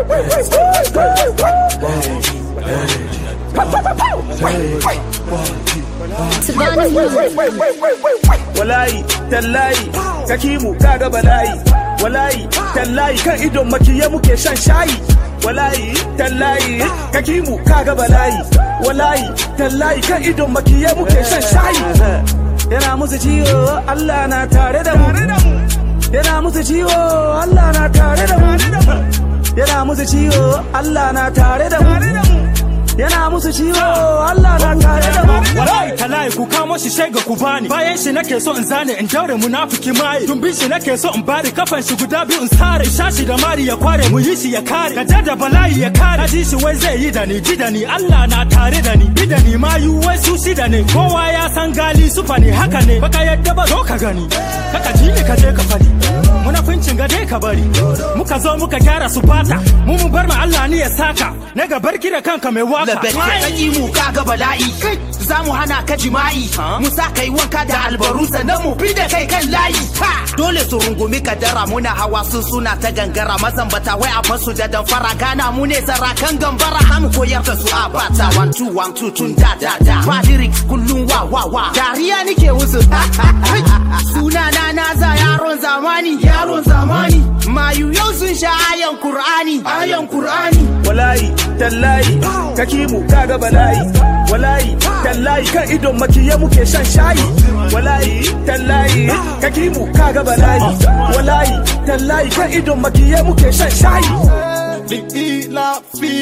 Walayi, tallayi, kakimu kaga balayi. Walayi, tallayi kan idon makiya muke shan shayi. Walayi, tallayi, kakimu kaga balayi. Walayi, tallayi kan idon makiya muke shan shayi. Yana musu ciwo, Allah na tare da mu. Yana musu ciwo, Allah na tare da mu. Yana musu ciwo, Allah na tare da mu. Yana musu ciwo, Allah na tare da mu. wallahi talahi ku kamo shi shega ku bani bayan shi nake so in zane in daure munafiki mai tumbin shi nake so in bari kafan shi guda biyu in sare shashi da mari ya kware mu yi shi ya kare ka da bala'i ya kare ji shi wai zai yi da ni ji da ni Allah na tare da ni bi da ni ma yi wai su shi da ni kowa ya san gali sufa ne haka ne baka yadda ba zo ka gani kaka ji ni ka je ka fadi munafincin ga dai ka bari muka zo muka gyara su fata mu mu bar ma Allah ni ya saka na ga barki da kanka mai waka Labette saki mu kaga bala'i za mu hana ka jima'i mu sa kai wanka da albaru sannan mu bi da kai kan layi ha dole su rungumi kadara muna hawa sun suna ta gangara mazambata wai a basu da damfara gana mu ne sarakan gambara za mu koyar da su a bata one two one two tun da da da ba lyrics kullum wa wa wa dariya nike musu suna na naza yaron zamani yaron zamani mayu yau sun sha ayan qur'ani ayan qur'ani Walayi, tallayi, kakimu kaga balayi. Walayi, tallayi kan idon makiya muke shan shayi. Walayi, tallayi, kakimu kaga balayi. Walayi, tallayi kan idon makiya muke shan shayi. ila fi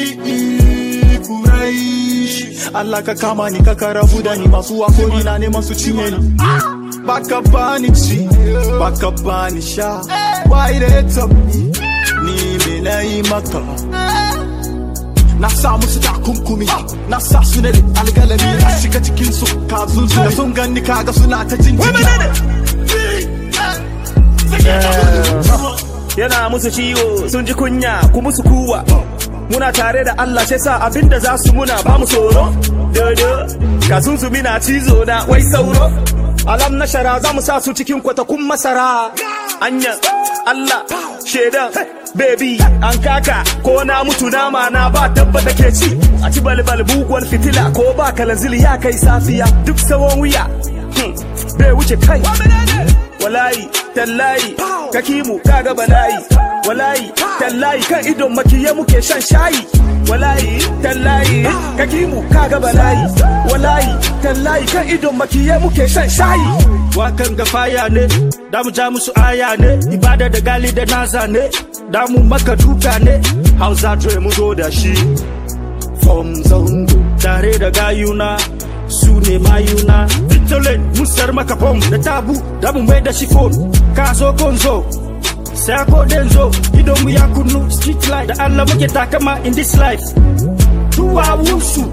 kuraish Allah ka kama ni ka karabu da ni masu wakori na neman su cinye ni baka bani ci baka bani sha why they top ni me na yi maka na sa musu takunkumi na sa su ne algalami na shiga cikin su kazun su da sun gani kaga suna ta jin Yana musu ciwo, sun ji kunya, ku musu kuwa. Muna tare da Allah sai sa abinda za su muna ba mu tsoro. Dodo, ka zunzumi na cizo na wai sauro. Alam na shara za mu sa su cikin kwatakun masara. Anya, Allah, shaidan, baby, an kaka, ko na mutu nama na ba dabba da ke ci. A ci balbal buguwar fitila ko ba kalanzili ya kai safiya. Duk sawon wuya, hmm, bai wuce kai. Walayi, tallayi, kakimu kaga balayi. Walayi, tallayi kan idon makiya muke shan shayi. Walayi, tallayi, kakimu kaga balayi. Walayi, tallayi kan idon makiya muke shan shayi. wakan ga faya ne da mu ja musu aya ne ibada da gali da naza ne da mu maka duka ne hausa dre mu zo da shi from zango tare da gayuna su ne mayuna fitolin musar maka fom da tabu da mu mai da shi phone ka zo konzo sai ko denzo idon mu ya kunnu street light da Allah muke takama in this life tuwa wusu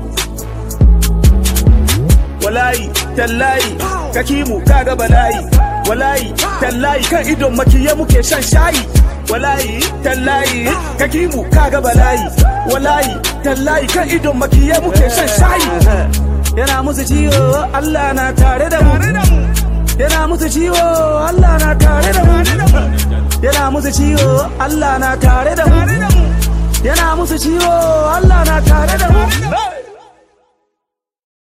Walayi, tallayi, kakimu kaga balayi. Walayi, tallayi kan idon makiya muke shan shayi. Walayi, tallayi, kakimu kaga balayi. Walayi, tallayi kan idon makiya muke shan shayi. Yana musu ciwo, Allah na tare da mu. Yana musu ciwo, Allah na tare da mu. Yana musu ciwo, Allah na tare da mu. Yana musu ciwo, Allah na tare da mu.